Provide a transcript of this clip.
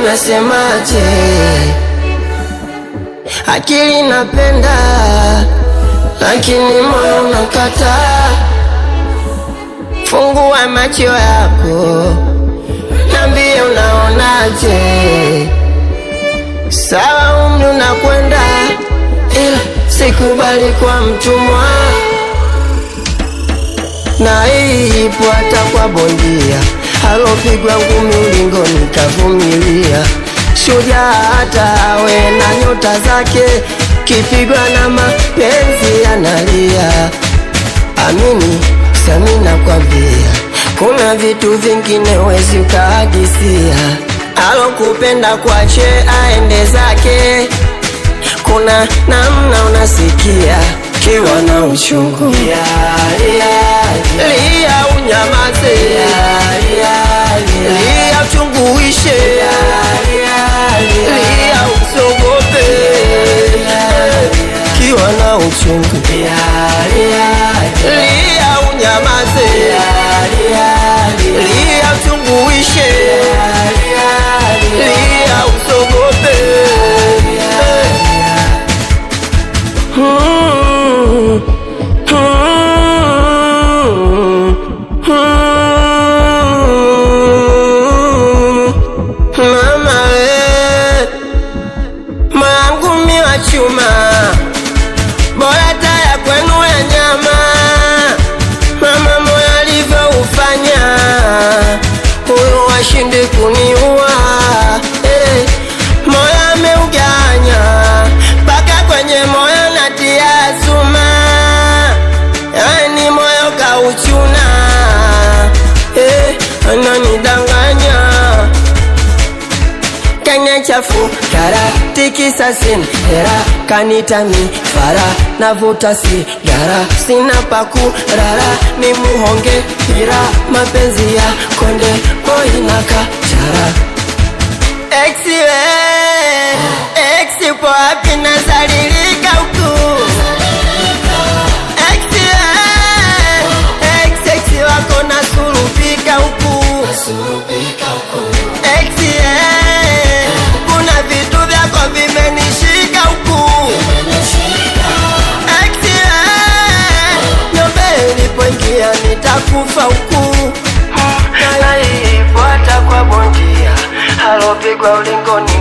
unasemaje? Akili napenda, lakini moyo unakataa. Fungua macho yako, niambie unaonaje? Sawa, umri unakwenda, ila sikubali kwa mtumwa, na hii ipo hata kwa bondia alopigwa ngumi ulingoni kavumilia. Shujaa hata awe na nyota zake, kipigwa na mapenzi analia. Amini sami nakwambia, kuna vitu vingine wezi ukahadisia. Alokupenda kwache aende zake, kuna namna unasikia kiwa na uchungu lia, unyamaze lia, uchungu uishe lia, usogope kiwa na uchungu lia, unyamaze lia, uchungu uishe lia, usogope Hmm. Mama we, mwangu mi wa chuma, bora taya kwenu ya nyama. Mama moyo alivyoufanya, huyu washindi kuniua. Eh, moyo ameuganya mpaka kwenye moyo natia suma, yani moyo kauchuna. Eh, ananidanganya Kenya chafu kara tikisa sin hera kanitami fara navuta sigara sina paku rara ni muhonge hira mapenzi ya konde koinaka chara exiwe exi po wapi nazalilika huku exiwe ex exi wako nasurupika huku Exi, eh, kuna vitu vyako vimenishika huku Exi, eh, nyombe ilipoingia nitakufa huku naifuata kwa bondia alopigwa ulingoni